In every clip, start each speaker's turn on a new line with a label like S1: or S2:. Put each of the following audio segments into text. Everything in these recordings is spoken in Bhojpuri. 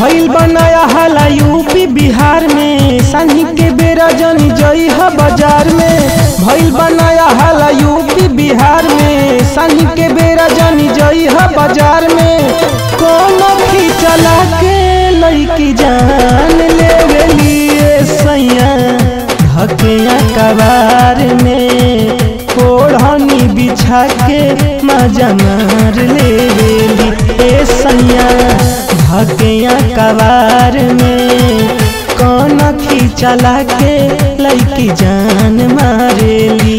S1: भइल बनाया हाला यूपी बिहार में सानी के बेरा जनी जई ह बाजार में भइल बनाया हाला यूपी बिहार में सानी के बेरा जनी जई ह बाजार में कोनो भी चला के लईकी जान ले लिए सैया धकिया कबार में ओढ़नी बिछा के मजा मार ले बेली ए सैया धकिया कबार में कौन खींचला के लईकी जान मारेली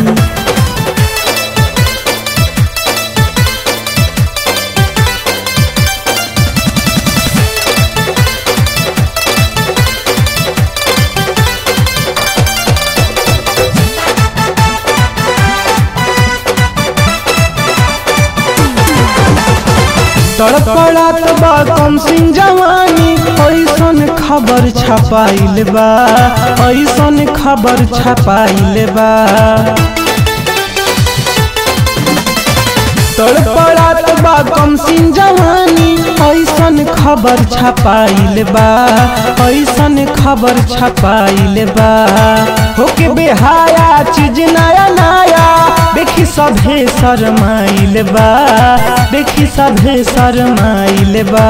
S1: तड़पड़ात बा कम सिंह जवानी ऐसन खबर छपाइल बा ऐसन खबर छपाइल बा तड़पड़ात बा कम सिंह जवानी ऐसन खबर छपाइल बा ऐसन खबर छपाइल बा होके बेहाया चीज नया नया देखी सभे शरमाइल बा देखी सभे शरमाइल बा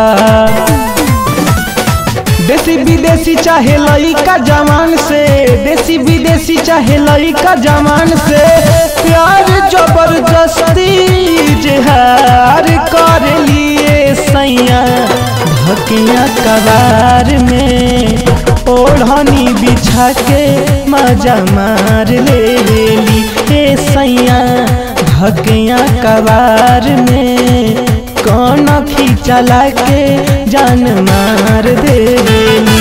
S1: देसी विदेशी चाहे लइका जवान से देसी विदेशी चाहे लइका जवान से प्यार जबरदस्ती जहार कर लिए सैया धकिया कबार में ओढ़नी बिछा के मजा मार ले लेली हे सैया धकिया कबार में कौन खींचला के जान मार देली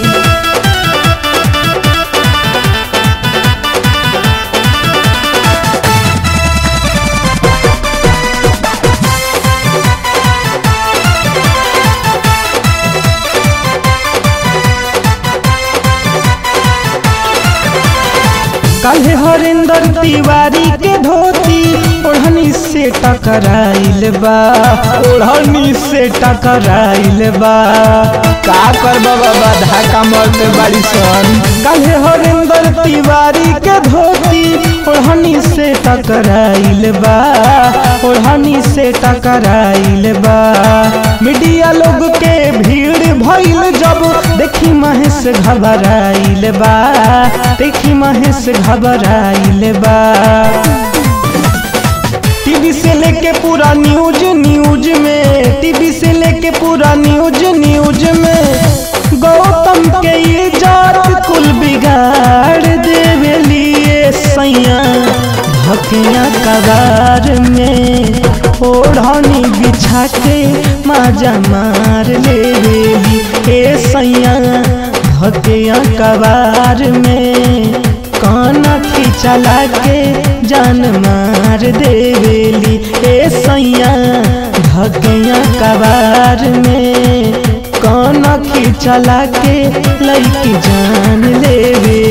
S1: काल्हे हरिंदर तिवारी के धोती ओढ़नी से टकराइल बा ओढ़नी से टकराइल बा
S2: का कर बाबा धाका मरते बाड़ी सन
S1: काल्हे हरिंदर तिवारी के धोती ओढ़नी से टकराइल बा ओढ़नी से टकराइल बा मीडिया लोग के भीड़ भइल जब देखी महेश घबराइल बा देखी महेश घबराइल बा टीवी से लेके पूरा न्यूज न्यूज में टीवी से लेके पूरा न्यूज न्यूज में गौतम के ये जात कुल बिगाड़ देवे लिए सैया धकिया कबार में ओढ़नी बिछा के माजा मार ले बेली हे सैया धकिया कबार में कान खींचला के जान मार देवेली ए सैया धकिया कबार में कान खींचला के लईकी जान लेवे